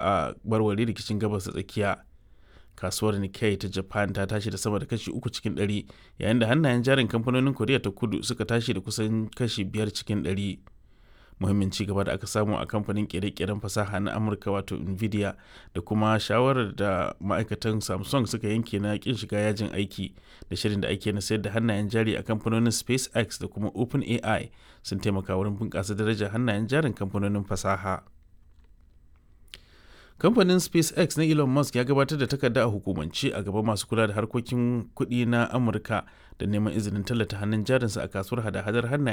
a barware rikicin gabas da tsakiya kasuwar Nikkei ta Japan ta tashi da sama da kashi uku cikin ɗari yayin da hannayen jarin kamfanonin Koriya ta kudu suka tashi da kusan kashi biyar cikin ɗari. Muhimmin ci gaba da aka samu a kamfanin kere-keren fasaha na Amurka wato Nvidia da kuma shawarar da ma'aikatan Samsung suka yanke na kin shiga yajin aiki da shirin da ake na sayar da hannayen jari a kamfanonin SpaceX da kuma OpenAI sun taimaka wurin bunƙasa darajar hannayen jarin kamfanonin fasaha. kamfanin spacex na elon musk ya gabatar da takarda a hukumance a gaban masu kula da harkokin kuɗi na amurka da neman izinin tallata hannun jarinsa a kasuwar hada-hadar hannayen